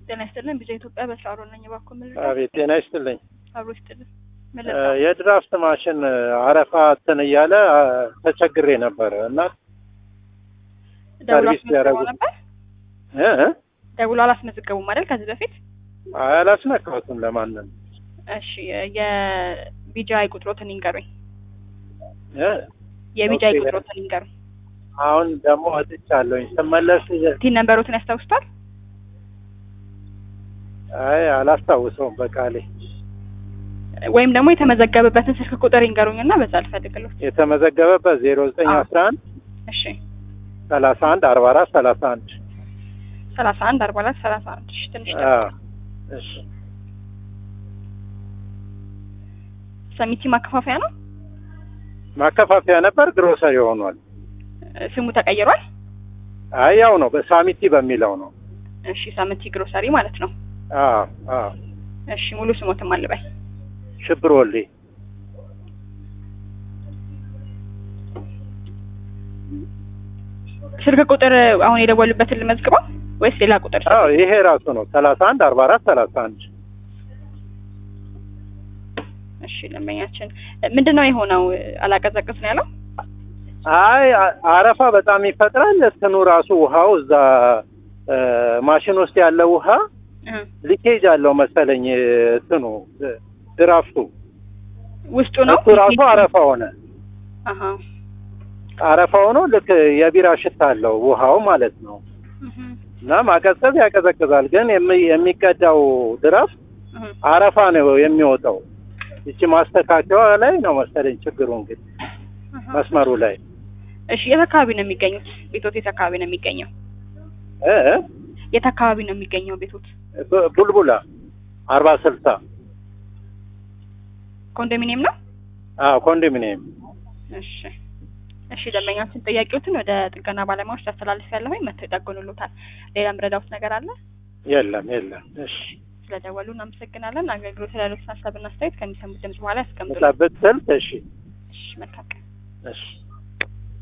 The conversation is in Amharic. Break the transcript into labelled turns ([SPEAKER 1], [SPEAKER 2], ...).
[SPEAKER 1] ጤና ይስጥልን። ቢዛ ኢትዮጵያ በስራ አሮ ነኝ። እባክዎ ምን
[SPEAKER 2] አቤት ጤና ይስጥልኝ።
[SPEAKER 1] አብሮ ይስጥልን።
[SPEAKER 2] እ
[SPEAKER 1] ምን ልርዳው?
[SPEAKER 2] የድራፍት ማሽን አረፋ እንትን እያለ አ፣ ተቸግሬ ነበረ እና
[SPEAKER 1] ደውሎ
[SPEAKER 2] ሰርቪስ
[SPEAKER 1] አስመዝግበው
[SPEAKER 2] ያደረጉት-
[SPEAKER 1] ነበር?
[SPEAKER 2] እ እ
[SPEAKER 1] ደውሎ አላስመዘገቡም አይደል? ከዚህ በፊት
[SPEAKER 2] አላስነካሁትም ለማንም
[SPEAKER 1] እሺ። የቢጃይ ቁጥሮትን ይንገሩኝ።
[SPEAKER 2] እ
[SPEAKER 1] የቢጃይ
[SPEAKER 2] ኦኬ።
[SPEAKER 1] ቁጥሮትን ይንገሩኝ።
[SPEAKER 2] አሁን ደግሞ ወጥቻለሁኝ ስመለስ
[SPEAKER 1] ቲን ነንበሮትን ያስታውሱታል?
[SPEAKER 2] አይ አላስታውሰውም በቃሌ
[SPEAKER 1] ወይም ደግሞ የተመዘገበበትን ስልክ ቁጥር ይንገሩኝ እና በዛ ልፈልግሎት።
[SPEAKER 2] የተመዘገበበት ዜሮ ዘጠኝ
[SPEAKER 1] አዎ።
[SPEAKER 2] አስራ አንድ
[SPEAKER 1] እሺ።
[SPEAKER 2] ሰላሳ አንድ አርባ አራት ሰላሳ አንድ
[SPEAKER 1] ሰላሳ አንድ አርባ አራት ሰላሳ አንድ እሺ። ትንሽ
[SPEAKER 2] አ፣
[SPEAKER 1] ደግሞ
[SPEAKER 2] እሺ
[SPEAKER 1] ሰሚቲ ማከፋፈያ ነው።
[SPEAKER 2] ማከፋፈያ ነበር ግሮሰሪ ሆኗል
[SPEAKER 1] ስሙ ተቀይሯል።
[SPEAKER 2] አይ ያው ነው በሳሚቲ በሚለው ነው
[SPEAKER 1] እሺ። ሰሚቲ ግሮሰሪ ማለት ነው።
[SPEAKER 2] አ አ
[SPEAKER 1] እሺ። ሙሉ ስሞትም አልበይ
[SPEAKER 2] ሽብር ወልዴ
[SPEAKER 1] ስልክ ቁጥር አሁን የደወሉበትን ልመዝግበው ወይስ ሌላ ቁጥር?
[SPEAKER 2] አዎ ይሄ ራሱ ነው ሰላሳ አንድ አርባ አራት ሰላሳ አንድ
[SPEAKER 1] እሺ ደንበኛችን ምንድን ነው የሆነው? አላቀዘቅዝ ነው ያለው።
[SPEAKER 2] አይ አ- አረፋ በጣም ይፈጥራል እንትኑ ራሱ ውሃው እዛ እ፣ ማሽን ውስጥ ያለው ውሃ
[SPEAKER 1] እ
[SPEAKER 2] ሊኬጅ አለው መሰለኝ እንትኑ እ፣ ድራፍቱ
[SPEAKER 1] ውስጡ ነው
[SPEAKER 2] እሱ ራሱ አረፋ ሆነ
[SPEAKER 1] አሀ
[SPEAKER 2] አረፋ ሆኖ ልክ የቢራ ሽታ አለው ውሃው ማለት ነው
[SPEAKER 1] እህ
[SPEAKER 2] እና ማቀዝቀዝ ያቀዘቅዛል ግን የሚ- የሚቀዳው ድራፍት
[SPEAKER 1] እህ
[SPEAKER 2] አረፋ ነው የሚወጣው ይቺ ማስተካከያዋ ላይ ነው መሰለኝ ችግሩ እንግዲህ
[SPEAKER 1] እህ
[SPEAKER 2] መስመሩ ላይ
[SPEAKER 1] እሺ የት አካባቢ ነው የሚገኙት? ቤቶት የት አካባቢ ነው የሚገኘው?
[SPEAKER 2] እ እ፣
[SPEAKER 1] የት አካባቢ ነው የሚገኘው ቤቶት?
[SPEAKER 2] ቡ- ቡልቡላ አርባ ስልሳ
[SPEAKER 1] ኮንዶሚኒየም ነው?
[SPEAKER 2] አዎ ኮንዶሚኒየም
[SPEAKER 1] እሺ እሺ ደንበኛችን ጥያቄዎትን ወደ ጥገና ባለሙያዎች ታስተላልፍ ያለሁኝ መተው ይጠገኑልዎታል። ሌላ ምረዳውት ነገር አለ?
[SPEAKER 2] የለም የለም እሺ
[SPEAKER 1] ስለደወሉ እናመሰግናለን። አገልግሎት ላሉት ሀሳብና አስተያየት ከሚሰሙት ድምጽ በኋላ ያስቀምጡልን።
[SPEAKER 2] ጠብቅ ስልክ እሺ
[SPEAKER 1] እሺ መልካም ቀን።
[SPEAKER 2] እሺ